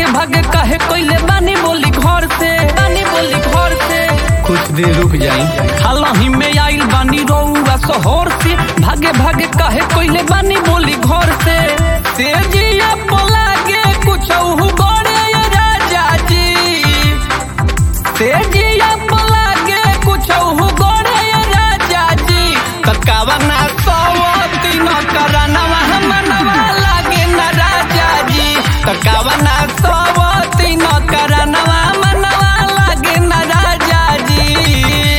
भागे काहे कोइले बानी बोली घर से बानी बोली घर से कुछ देर रुक जाई हालही में आइल बानी रउआ शहर से भागे भागे काहे कोइले बानी बोली घर से से जिया पलागे कुछ गड़े राजा जी से जिया पलागे कुछ गड़े राजा जी ककावना सवती न करनवा मनवा लागे न राजा जी ककावना सवती न करनवा मनवा लागे न राजा जी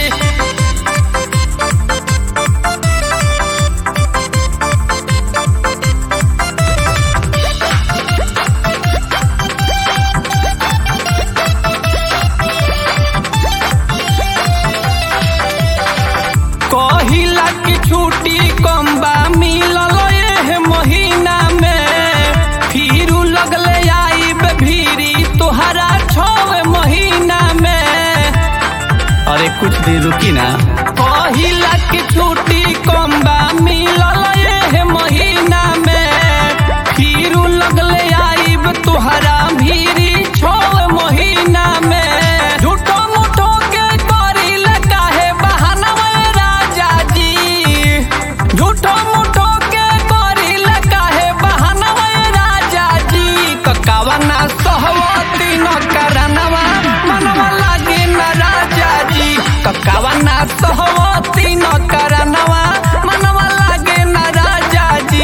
कहिला की छुट्टी कम बा मिलल एह महीना में फिर लगले आईब भीरी तोहरा छवे महीना में अरे कुछ देर रुकी ना कहिला की छुट्टी कम बा मिलल एह महीना में फिर लगले आईब तोहरा भीरी छवे महीना में झूठो मूठो के करिल काहे बहाना राजा जी झूठो मूठो के करिल काहे बहाना राजा जी ककावना सहवती न करनवा मनवा लागे न राजा जी ककावना सहवती न करनवा मनवा लागे न राजा जी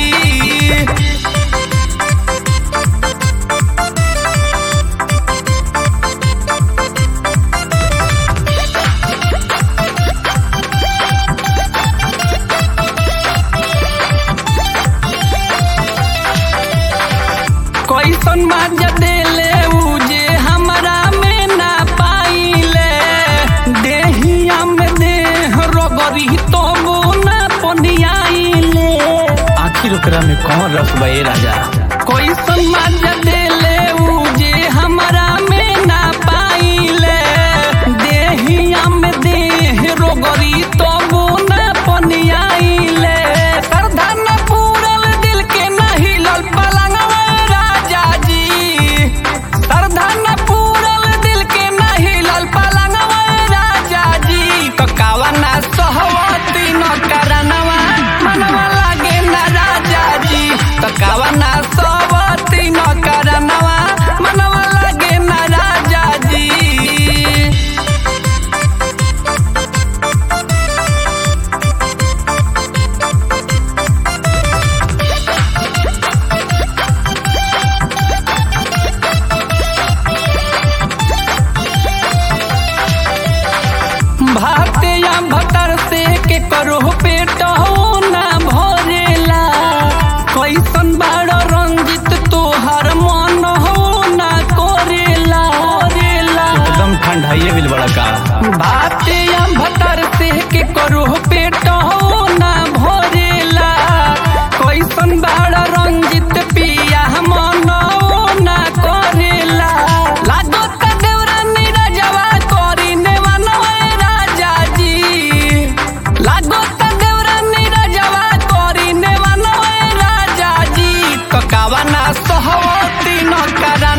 कैसन माजा देले उ जे हमरा में ना पाइले देहिया में देह रगरी तो ना पनियाइले आखिर ओकरा में कौन रस बा ए राजा कैसन माजा देले उ जे हमरा में ना पाइले देहिया में देह रगरी तो ना पनियाइले श्रद्धा न पूरल दिल के न हिलल पलंगवा राजा जी श्रद्धा न पूरल दिल के न हिलल पलंगवा राजा जी ककावना सहवती न करनवा मनवा लागे न राजा जी ककावना सहवती न करनवा मनवा लागे न राजा जी भाते या भतर से के करो पेट हो ना भरेला कैसन बाड़ रंजित तोहर मन हो ना करेला करेला एकदम ठंडाइए बिल बड़ा का भाते या भतर से के करो पेट हो ना भरेला कैसन बाड़ रंजित पिया मन हो ना करेला लागत देवरा नीरजवा करी नेवानो ए राजा जी लागत देवरा नीरजवा करी नेवानो ए राजा जी ककावना सहवती न करा